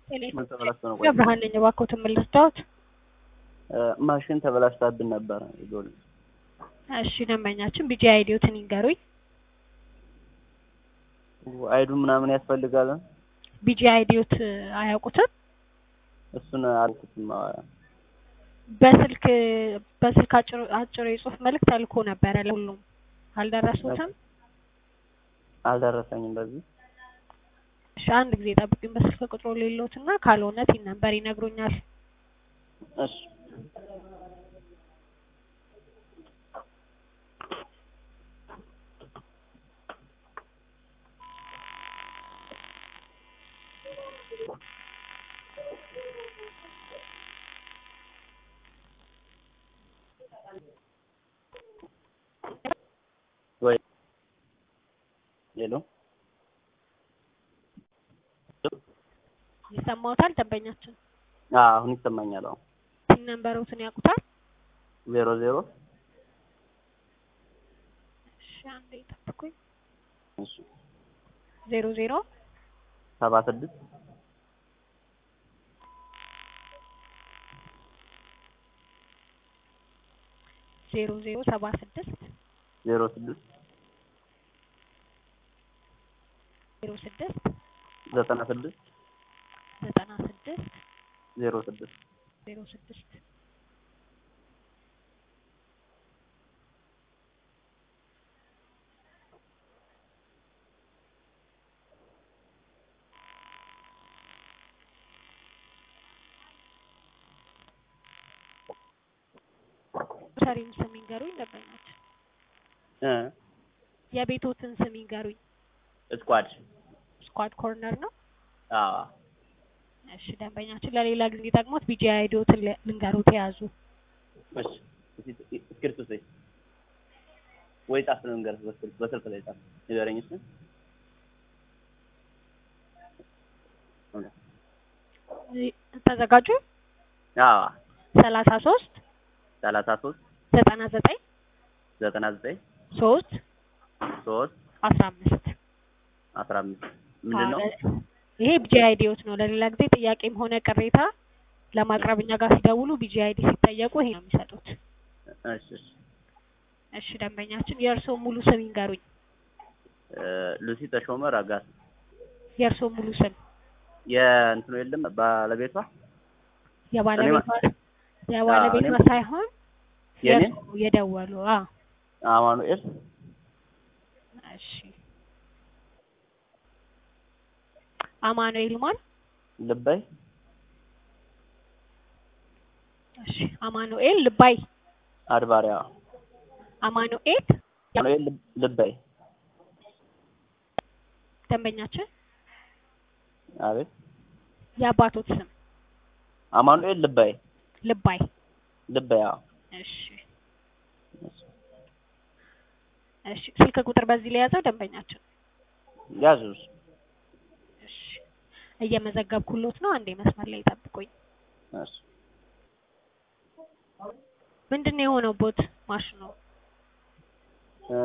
ምን ተበላሽቶ ነው? ቆይ ብርሃን ነኝ። እባክዎትን ምን ልርዳዎት? ማሽን ተበላሽታብን ነበረ። ይጎል እሺ ደንበኛችን ቢጂ አይዲዎትን ይንገሩኝ። አይዱ ምናምን ያስፈልጋል። ቢጂ አይዲዎት አያውቁትም? እሱን አልኩትም። በስልክ በስልክ አጭር አጭር የጽሁፍ መልእክት ተልኮ ነበረ ለሁሉም አልደረሱትም? አልደረሰኝም። በዚህ እሺ አንድ ጊዜ ጠብቁኝ። በስልክ ቁጥሩ ሌሎትና ካልሆነ ቲን ነምበር ይነግሩኛል። እሺ ወይ ሄሎ ይሰማዎታል? ደንበኛችን አዎ፣ አሁን ይሰማኛል። አሁን ቲን ነምበሮትን ያውቁታል? ዜሮ ዜሮ እሺ አንዴ ጠብቁኝ። እሺ ዜሮ ዜሮ ሰባ ስድስት ዜሮ ዜሮ ሰባ ስድስት ዜሮ ስድስት ዜሮ ስድስት ዘጠና ስድስት ዘጠና ስድስት ዜሮ ስድስት ዜሮ ስድስት ሰሪም ስም ይንገሩኝ ደንበኛችን። እ የቤቶትን ስም ይንገሩኝ። ስኳድ ስኳድ ኮርነር ነው። አዎ እሺ ደንበኛችን ለሌላ ጊዜ ጠቅሞት ቢጂ አይዲዎትን ል- ልንገሩት የያዙ እሺ እስክሪፕቱ ስይ ወይ ጻፍ ነው እንገር በስልክ በስልክ ላይ ጻፍ ንገረኝ እሺ ተዘጋጁ። አዎ ሰላሳ ሶስት ሰላሳ ሶስት ዘጠና ዘጠኝ ዘጠና ዘጠኝ ሶስት ሶስት አስራ አምስት አስራ አምስት ምንድን ነው? ይሄ ቢጂ አይዲዎት ነው። ለሌላ ጊዜ ጥያቄም ሆነ ቅሬታ ለማቅረብ እኛ ጋር ሲደውሉ ቢጂ አይዲ ሲጠየቁ ይሄ ነው የሚሰጡት። እሺ እሺ እሺ ደንበኛችን የእርስዎ ሙሉ ስም ይንገሩኝ። እ ሉሲ ተሾመ ረጋሳ የእርስዎ ሙሉ ስም የእንትኑ የለም ባለቤቷ የባለቤቷ የባለቤቷ እኔም- ሳይሆን የኔ የእርስዎ የደወሉ አ አማኑኤል እሺ አማኑኤል ማን? ልባይ እሺ አማኑኤል ልባይ አድባሪያ አማኑኤል አማኑኤል ልብ- ልባይ ደንበኛችን አቤት የአባቶት ስም አማኑኤል ልባይ ልባይ ልባይ አዎ እሺ እሺ ስልክ ቁጥር በዚህ ላይ ያዘው ደንበኛችን ያዙስ እሺ እየመዘገብኩሎት ነው አንዴ መስመር ላይ ይጠብቁኝ እሺ ምንድን ነው የሆነው ቦት ማሽኑ እ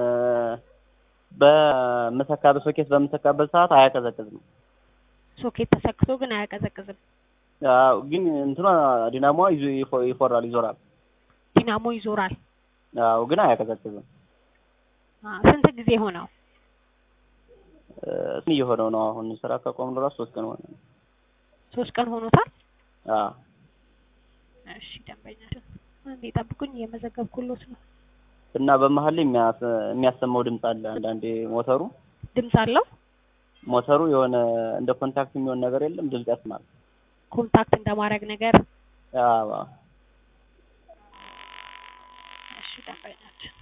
በምሰካበት ሶኬት በምሰካበት ሰዓት አያቀዘቅዝም። ሶኬት ተሰክቶ ግን አያቀዘቅዝም አዎ ግን እንትኗ ዲናሞዋ ይዞ ይፎ- ይፎራል ይዞራል። ዲናሞ ይዞራል አዎ ግን አያቀዘቅዝም። አ ስንት ጊዜ ሆነው እ እሱን እየሆነው ነው አሁን ስራ ከቆምን ራሱ ሶስት ቀን ሆነ። ሶስት ቀን ሆኖታል አዎ እሺ ደንበኛችን አንዴ ጠብቁኝ እየመዘገብኩሎት ነው እና በመሀል ላይ የሚያስ- የሚያሰማው ድምፅ አለ። አንዳንዴ ሞተሩ ድምፅ አለው ሞተሩ የሆነ እንደ ኮንታክት የሚሆን ነገር የለም ድምፅ ያስማል። ኮንታክት እንደማድረግ ነገር አዎ እሺ ደንበኛችን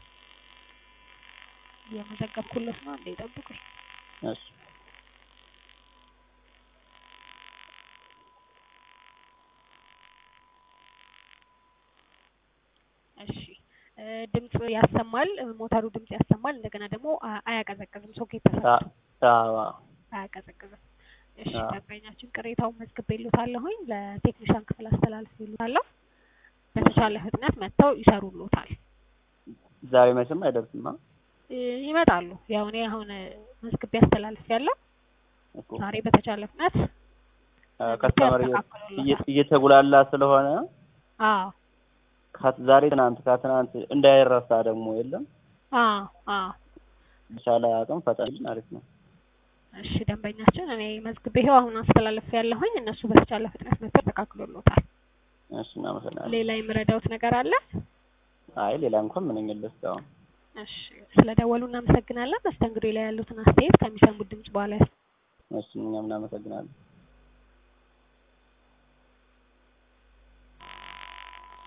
እየመዘገብኩሎት ነው አንዴ ጠብቁኝ እሺ እሺ እ ድምፅ ያሰማል እ ሞተሩ ድምፅ ያሰማል እንደገና ደግሞ አ- አያቀዘቅዝም ሶኬት ተሰክቶ አዎ አያቀዘቅዝም እሺ አዎ። ደንበኛችን ቅሬታውን መዝግቤልዎታለሁኝ ለቴክኒሻን ክፍል አስተላልፌልዎታለሁ በተቻለ ፍጥነት መጥተው ይሰሩልዎታል ዛሬ መቼም አይደርስም። አ? እ ይመጣሉ ያው እኔ አሁን እ መዝግቤ አስተላልፌያለሁ እኮ ዛሬ በተቻለ ፍጥነት ከስተመር ያስተካክሉልዎታል። እየተጉላላ ስለሆነ አዎ ከት- ዛሬ ትናንት ከትናንት እንዳይረሳ ደግሞ የለም አዎ አዎ በቻለ አቅም ፈጣን አሪፍ ነው። እሺ ደንበኛችን እኔ መዝግቤ ይኸው አሁን አስተላለፍ ያለሁኝ እነሱ በተቻለ ፍጥነት መጥተው ተካክሎልዎታል። እሺ እናመሰግናለን። ሌላ የምረዳውት ነገር አለ? አይ ሌላ እንኳን ምንም የለ እስካሁን። እሺ ስለደወሉ እናመሰግናለን። መስተንግዶ ላይ ያሉትን አስተያየት ከሚሰሙት ድምጽ በኋላ እሺ እኛም እናመሰግናለን።